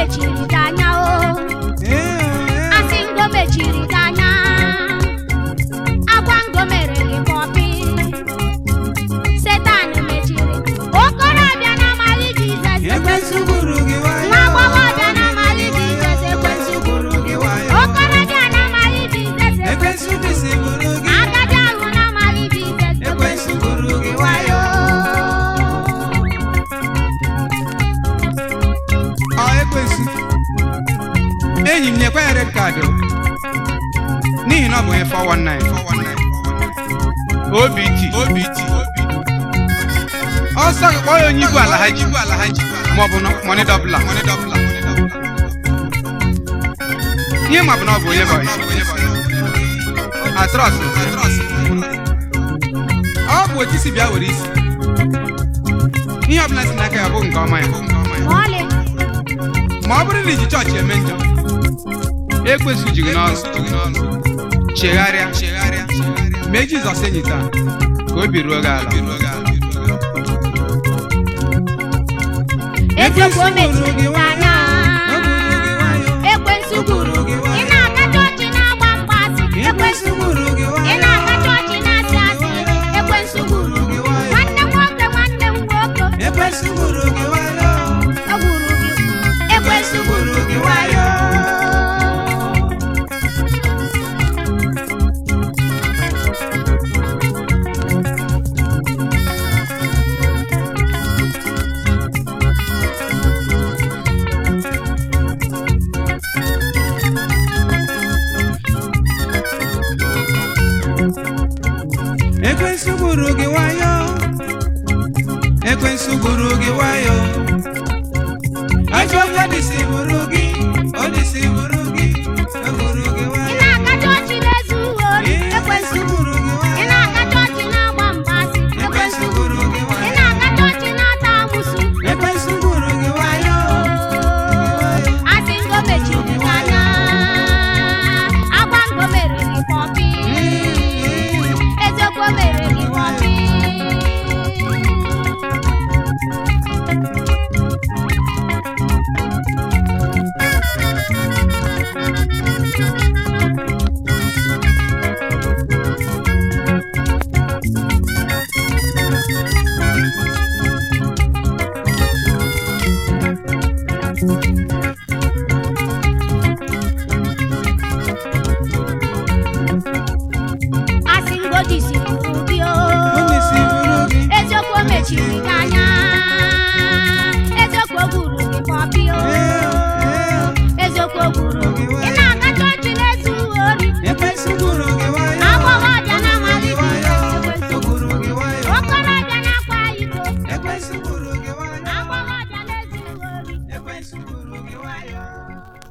mechiri gị anya o asị ngo mechiri gị anya agwa ngo mere gị pọpị setan mechiri okorobịa na amaghị jizọs ekwensu gburu gị wayo nwa agbọghọbịa na amaghị jizọs ekwensu gburu gị wayo okorobịa na amaghị jizọs ekwensu bisi gburu gị agadi ahụ na amaghị jizọs ekwensu gburu gị wayo ọ ekwensu enyi m nyekwa ya red card o. n'ihi na ọ bụ onye 419 obt obt ọsọ gị kpọọ ya onye igwe ala ha ji maọbụ mọni dọbla ihe ma bụ na ọ bụ onye bọyị atrọs ọ bụ otu isi bịa were isi ihe ọbụla si n'aka ya bụ nke ọma ya ma ọlị ma ọ bụrụ na iji chọọchị eme njọ ekwensu ji gị n'ọrụ chegharịa mee jizọs enyi taa ka obi ruo gị ala eziokwu o mechiri gị anya ekwensu gburu gị ị na-aga chọọchị na-agba mgbasị ekwensu ị na-aga chọọchị na-asị asị ekwensu gburu gị nwanne m nwoke nwanne m nwoke ekwensu gburu gị wayo o gburu gị ekwensu gburu gị wayo ekwensu gburu gị wayo ekwensu gburu gị wayo ajọ onye dịsi gburu gị ọ dịsi gburu gị o gburu gị ị wayo na-aga chọọchị na-ezu uwe ori ekwensu gburu gị ị wayo na-aga chọọchị na-agba mgbasị ekwensu ekwensu gburu gị ị wayo na-aga chọọchị na-ata amụsụ ekwensu gburu gị wayo asị ngo mechiri gị anya agwa ngo mere gị pọpị eziokwu mere gị pọpị asị ngo disi gburu gị o ọ dịsi gburu gị eziokwu o mechiri gị anya eziokwu o gburu gị pọpị o eziokwu o gburu gị ị na-aga chọọchị na-ezu ori ekwensu gburu gị wayo agbọghọbịa na-amaghị Gburu gị wayo ekwensu o gburu gị wayo okorobịa na-akwa iko ekwensu gburu gị wayo agbọghọbịa na-ezu ori ekwensu gburu gị wayo